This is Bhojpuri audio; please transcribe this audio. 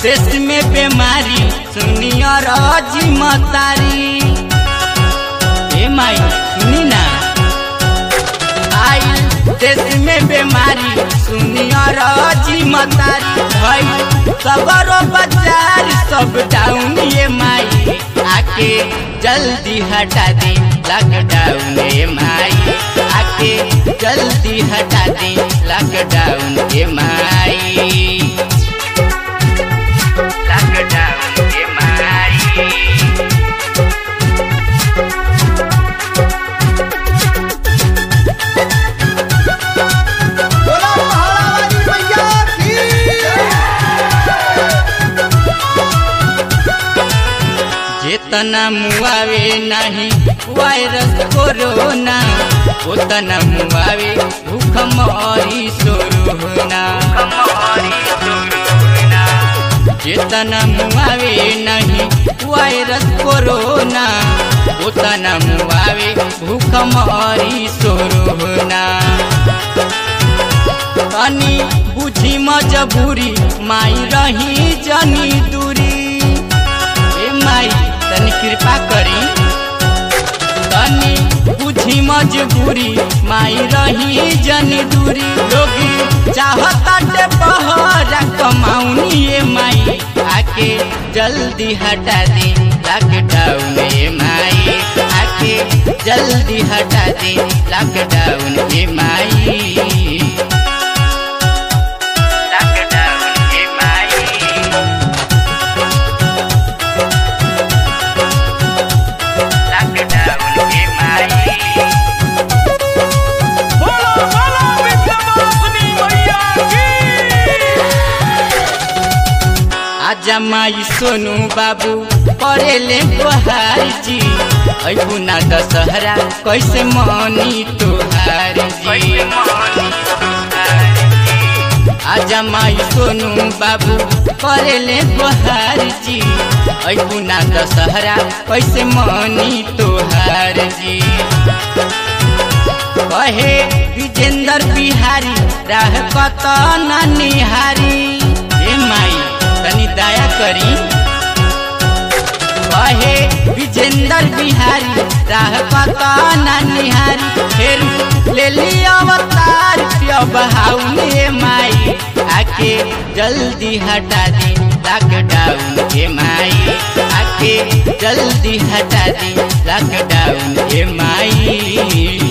देश में बीमारी सुनिया राजी मतारी ए माई सुनी ना आई देश में बीमारी सुनिया राजी मतारी भाई सबरो बाजार सब डाउन ये माई आके जल्दी हटा दे लॉकडाउन ये माई आके जल्दी हटा दे लॉकडाउन ये माई लॉकडाउन ये माई बोला महारानी मैया की जेतना मुआवे नहीं वायरस कोरोना उतना मुआवे भूख मरी सोरोना जेतना मुआवे नहीं वायरस कोरोना उतना मुआवे भूख मरी सोरोना तनी बुझी मजबूरी माई रही जनी दूरी ए माई तनी कृपा करी तनी बुझी मजबूरी माई रही जनी दूरी लोगी चाहताटे बहरा कमाउनी ए माई आके जल्दी हटा दे लॉकडाउन ए माई आके जल्दी हटा दे लॉकडाउन ए माई लॉकडाउन ए माई लॉकडाउन ए माई बोलो बोलो विद्यावासिनी मैया की आजा माई सोनू बाबू पढ़ेले तोहार जी ऐबू ना दशहरा कैसे मनी तोहार जी आजा माई सोनू बाबू पढ़ेले तोहार जी ऐबू ना दशहरा कैसे मनी तोहार जी कहे विजेंद्र बिहारी राह कत निहारी ए माई तनी दया करी कहे विजेंद्र बिहारी राह कत निहारी फिर ले ली अवतार बहाउने माई आके जल्दी हटा दी लॉकडाउन के माई आके जल्दी हटा दी लॉकडाउन के माई